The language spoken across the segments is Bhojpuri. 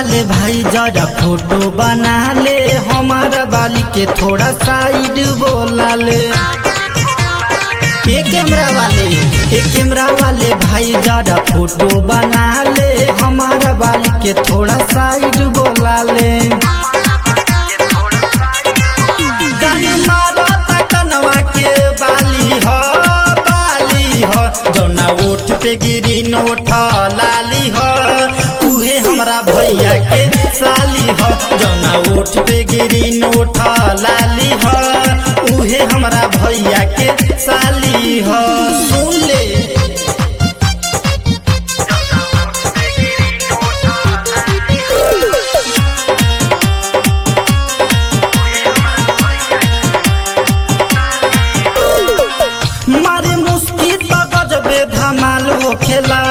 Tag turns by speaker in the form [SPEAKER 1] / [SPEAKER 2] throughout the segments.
[SPEAKER 1] वाले भाई जरा फोटो बना ले हमारा बाली के थोड़ा साइड बोला ले ये कैमरा वाले ये कैमरा वाले भाई जरा फोटो बना ले हमारा बाली के थोड़ा साइड बोला ले गानी मारो तकनवा के बाली हो बाली हो जौना ओठ पे गिरी नोठ लाली हो उहे हमरा भैया के साली हो जौना ओठ पे गिरी नोठ लाली हो उहे हमरा भैया के साली हो सुन ले मारे मुस्की तो गजबे धमाल हो खेला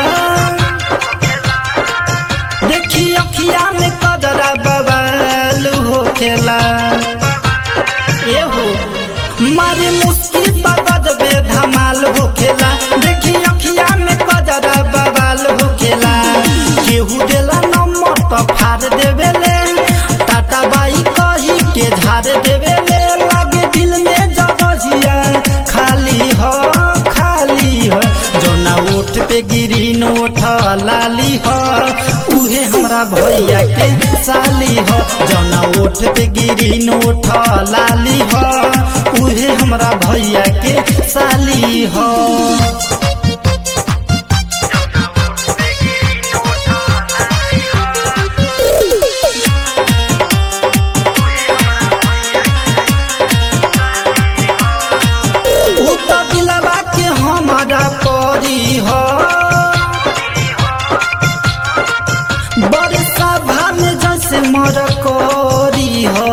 [SPEAKER 1] देखी अखिया में कदरा बवाल हो खेला ए हो मारे मुस्की तो गजबे धमाल हो खेला देखी अखिया में कदरा बवाल हो खेला केहू देला नंबर तो फाड़ देवेले टाटा बाई कही के झाड़ देवेले लागे दिल में जगजिया खाली हो खाली हो जोना ओठ पे गिरी नोठ लाली हो उहे हमरा भैया के साली हो जोना ओठ पे गिरी नोठ लाली हो उहे हमरा भैया के साली हो उ तो दिलवा के हमारा परी हो बड़े सभा में जैसे मर करी हो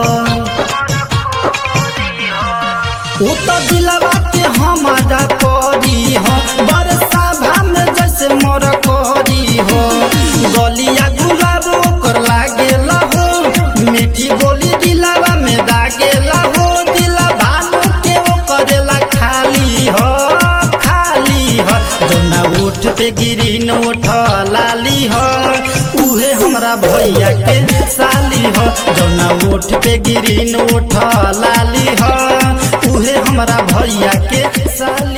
[SPEAKER 1] उ तो दिलवा के हमारा परी हो बड़े सभा में जैसे मर करी हो गलिया गुलाब ओकर लागेला हो मीठी बोली दिलवा में दागेला हो दिला भानु के वो करेला खाली हो खाली हो जोना ओठ पे गिरी नोठ लाली हो उहे हमरा भैया के साली हो जोना ओठ पे गिरी नोठ लाली हो उहे हमरा भैया के साली